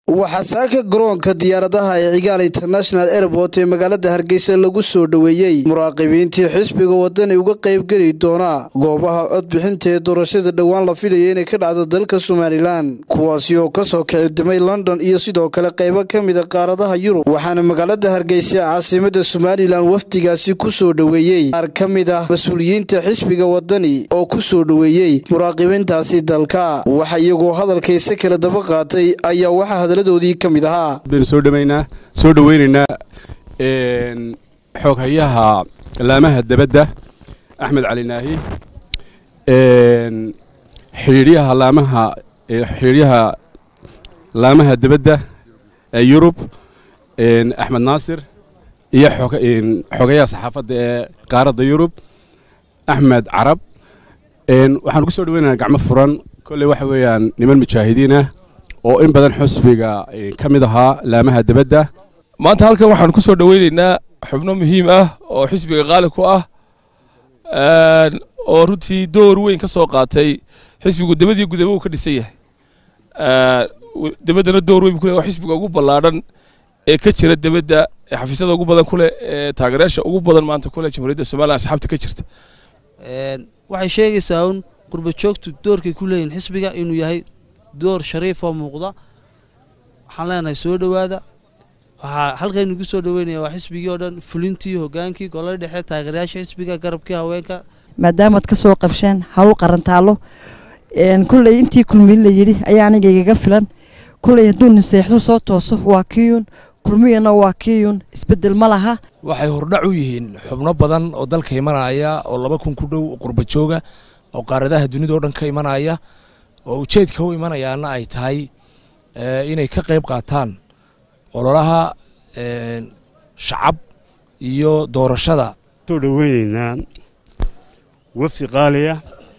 waxaa saaka garoonka diyaaradaha ee cigaal international airport ee magaalada hargeysa lagu soo dhoweeyey muraaqibiintii xisbiga wadani uga qaybgeli doona goobaha codbixinta ee doorashada dhowaan la filaya inay ka dhacdo dalka somalilan kuwaasi oo kasoo kicibdimay london iyo sidoo kale qaybo ka mida qaaradaha yurub waxaana magaalada hargeysa caasimada somalilan wafdigaasi kusoo dhoweeyey qaar ka mid ah mas-uuliyiinta xisbiga wadani oo kusoo dhoweeyey muraaqibiintaasi dalka waxa iyagoo hadalkayse kala daba qaatay ayaa waxaa hadaladoodii ka mid ahaa baynu soo dhaweynaa soo dhoweynaynaa xooghayaha laamaha debadda axmed cali naahi xidhiidhyaha laamaha xidhiidhyaha laamaha debadda ee yurub axmed naasir iyo xoogayaha saxaafadda ee qaaradda yurub axmed carab waxaanu ku soo dhoweynaynaa gacmo furan kolley waxa weeyaan niman mujaahidiin ah oo in badan xusbiga ka mid ahaa laamaha debadda maanta halkan waxaan ku soo dhoweynaynaa xubno muhiim ah oo xisbiga qaali ku ah oo runtii door weyn ka soo qaatay xisbigu debadii gudaba uu ka dhisan yahay debaddana door weyn ku leh oo xisbiga ugu ballaadhan ee ka jira debadda ee xafiisyada ugu badan ku leh ee taageerayaasha ugu badan maanta ku leh jamhuuriyadda somaliya asxaabta ka jirta waxay sheegaysaa un qurba joogtu doorkay ku leeyihin xisbiga inuu yahay door shariifoo muuqda waxaan leenahay soo dhowaada waxaa halkaynugu soo dhoweynaya waa xisbigii oo dhan fulintii hogaankii golada dhexe taageerayaasha xisbiga garabkii haweenka maadaamaad ka soo qabsheen hawl qarantaalo kulley intii kulmiyin la yidhi ayaa aniga igaga filan kulley hadduu naseexdu soo tooso waa kiyun kulmiyana waa kiyun isbedel ma laha waxay hordhac u yihiin xubno badan oo dalka imanaya oo laba kun ku dhow qurba jooga oo qaaradaha dunida oo dhan ka imanaya oo ujeedka u imanayaana ay tahay inay ka qayb qaataan ololaha shacab iyo doorashada soo dhoweyneynaa wafdi qaaliya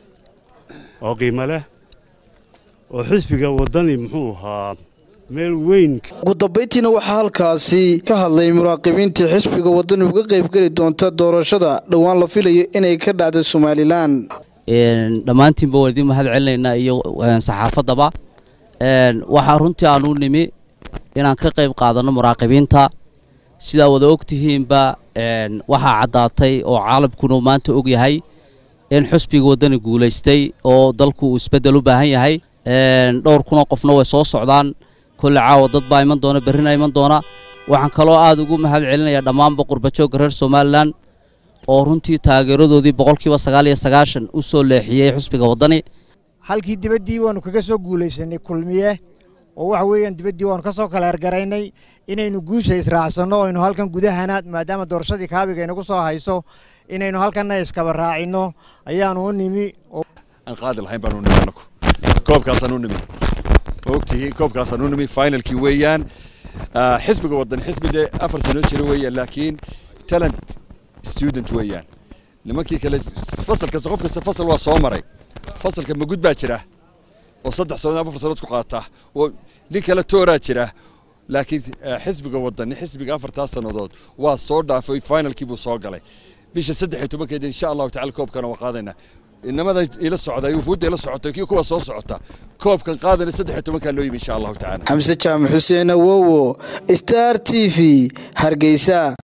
oo qiimo leh oo xisbiga waddani muxuu ahaa meel weyn ugu dambayntiina waxaa halkaasi ka hadlay muraaqibiintii xisbiga waddani uga qaybgeli doonta doorashada dhowaan la filayo inay ka dhacdo somalilan dhammaantiinba waan idiin mahad celinaynaa iyo saxaafaddaba waxaa runtii aan u nimi inaan ka qayb qaadanno muraaqibiinta sidaa wada ogtihiinba waxaa caddaatay oo caalamkuna maanta og yahay in xusbiga waddani guulaystay oo dalku uu isbeddel u baahan yahay dhowr kunoo qofna way soo socdaan kolle caawa dad baa iman doona berrina iman doona waxaan kaloo aad ugu mahad celinayaa dhammaanba qurbajoogga reer somalilan oo runtii taageeradoodii boqolkiiba sagaal iyo sagaashan u soo leexiyey xusbiga waddani halkii dibaddii waannu kaga soo guulaysanay kulmiye oo waxa weeyaan dibaddii waannu ka soo kala hergaraynay inaynu guusha israacsanno aynu halkan gudahana maadaama doorashadii kaabiga inagu soo hayso inaynu halkanna iskaba raacinno ayaanu u nimi aan qaadi lahayn baanu nimi anagu koobkaasaan u nimi ogtihiin koobkaasaan u nimi finalkii weeyaan xisbiga waddan xisbi dee afar sano jira weeyaan laakiin talent student weeyaan nimankii kale fasal kasta qof kasta fasal waa soo maray fasalka magud baa jira oo saddex sanood afar sanood ku qaata oo nin kale tooraa jira laakiin xisbiga wadani xisbiga afartaas sannadood waa soo dhaafay finalkii buu soo galay bisha saddex iyo tobankeeda insha allahu tacala koobkana waa qaadaynaa inamada ila socda wufuudda ila socota kii kuwa soo socota koobkan qaadana saddex iyo tobankaa loo yimi insha allahu tacala xamse jaamac xuseen awowo star t v hargeysa